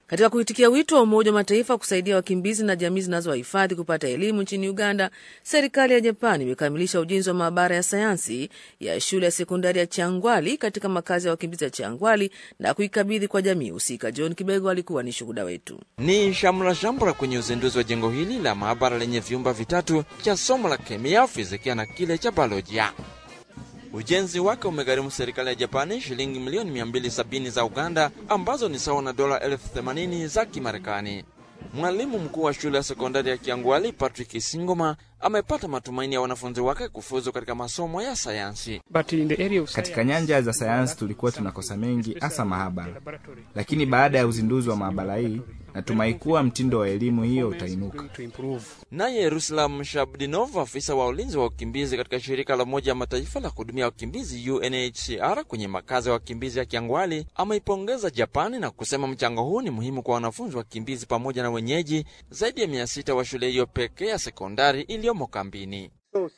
Katika kuitikia wito wa Umoja wa Mataifa kusaidia wakimbizi na jamii zinazowahifadhi kupata elimu nchini Uganda, serikali ya Japani imekamilisha ujenzi wa maabara ya sayansi ya shule ya sekondari ya Changwali katika makazi ya wakimbizi ya Changwali na kuikabidhi kwa jamii husika. John Kibego alikuwa ni shuhuda wetu. Ni shamra shamra kwenye uzinduzi wa jengo hili la maabara lenye vyumba vitatu cha somo la kemia, fizikia na kile cha biolojia. Ujenzi wake umegharimu serikali ya Japani shilingi milioni 270 za Uganda, ambazo ni sawa na dola elfu themanini za Kimarekani. Mwalimu mkuu wa shule ya sekondari ya Kiangwali Patrick Singoma amepata matumaini ya wanafunzi wake kufuzu katika masomo ya sayansi. Katika nyanja za sayansi tulikuwa tunakosa mengi, hasa maabara, lakini baada ya uzinduzi wa maabara hii natumai kuwa mtindo wa elimu hiyo utainuka. Naye Ruslam Shabdinov, afisa wa ulinzi wa wakimbizi katika shirika la Umoja wa Mataifa la kuhudumia wakimbizi UNHCR kwenye makazi ya wakimbizi ya Kiangwali, ameipongeza Japani na kusema mchango huu ni muhimu kwa wanafunzi wakimbizi pamoja na wenyeji zaidi ya mia sita wa shule hiyo pekee ya sekondari iliyomo kambini.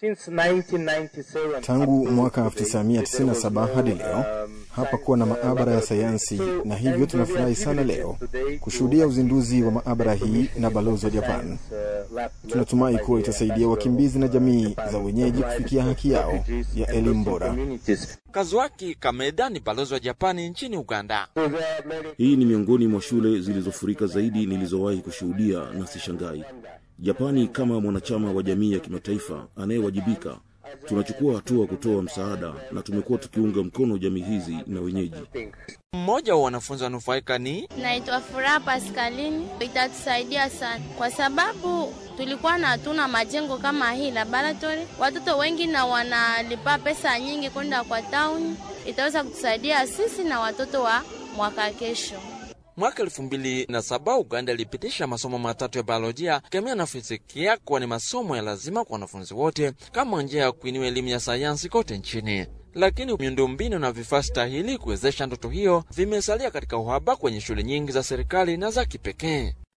Tangu mwaka 1997 hadi leo hapa kuwa na maabara ya sayansi, na hivyo tunafurahi sana leo kushuhudia uzinduzi wa maabara hii na balozi wa Japan. Tunatumai kuwa itasaidia wakimbizi na jamii za wenyeji kufikia haki yao ya elimu bora. Kazuaki Kameda ni balozi wa Japani nchini Uganda. Hii ni miongoni mwa shule zilizofurika zaidi nilizowahi kushuhudia, na sishangai. Japani kama mwanachama wa jamii ya kimataifa anayewajibika, tunachukua hatua kutoa msaada na tumekuwa tukiunga mkono jamii hizi na wenyeji. Mmoja wa wanafunzi wanufaika ni Naitwa Furaha Paskalini. Itatusaidia sana kwa sababu tulikuwa na hatuna majengo kama hii laboratory, watoto wengi na wanalipa pesa nyingi kwenda kwa town. Itaweza kutusaidia sisi na watoto wa mwaka kesho. Mwaka elfu mbili na saba Uganda ilipitisha masomo matatu ya biolojia, kemia na fizikia kuwa ni masomo ya lazima kwa wanafunzi wote kama njia ya kuinua elimu ya sayansi kote nchini. Lakini miundombinu na vifaa stahili kuwezesha ndoto hiyo vimesalia katika uhaba kwenye shule nyingi za serikali na za kipekee.